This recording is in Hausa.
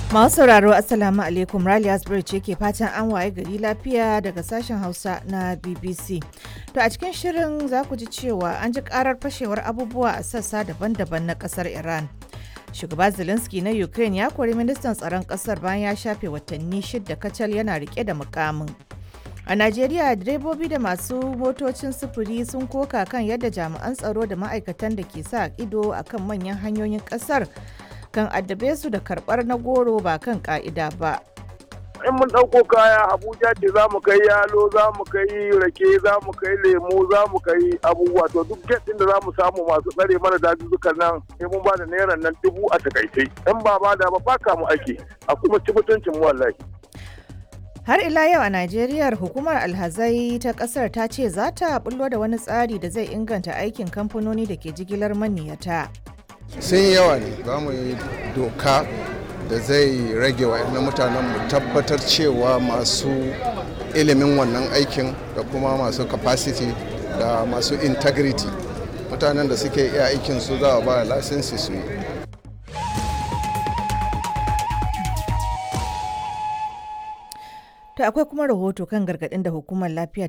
Masu sauraro Assalamu alaikum Rally Asbury ce ke fatan an waye gari lafiya daga sashen Hausa na BBC. To a cikin shirin za ku ji cewa an ji karar fashewar abubuwa a sassa daban-daban na kasar Iran. Shugaba Zelensky na Ukraine ya kori ministan tsaron kasar bayan ya shafe watanni shidda kacal yana rike da mukamin. A Najeriya direbobi da masu motocin sufuri sun koka kan yadda jami'an tsaro da ma'aikatan da ke sa ido akan manyan hanyoyin kasar kan addabe su da karbar na goro ba kan ka'ida ba. in mun ɗauko kaya abuja ce za mu kai yalo za mu kai rake za mu kai lemu za mu kai abubuwa to duk get ɗin da za mu samu masu tsare mana dazuzzukan nan sai mun ba da naira nan dubu a takaice in ba ba da ba baka mu ake a kuma ci mutuncin mu wallahi Har ila yau a Najeriya hukumar alhazai ta kasar ta ce za ta bullo da wani tsari da zai inganta aikin kamfanoni da ke jigilar maniyata. sun yawa ne za mu yi doka da zai rage wa mutanen mu tabbatar cewa masu ilimin wannan aikin da kuma masu capacity da masu integrity mutanen da suke iya aikin su za a ba lasinsi su yi To akwai kuma rahoto kan gargaɗin da hukumar lafiya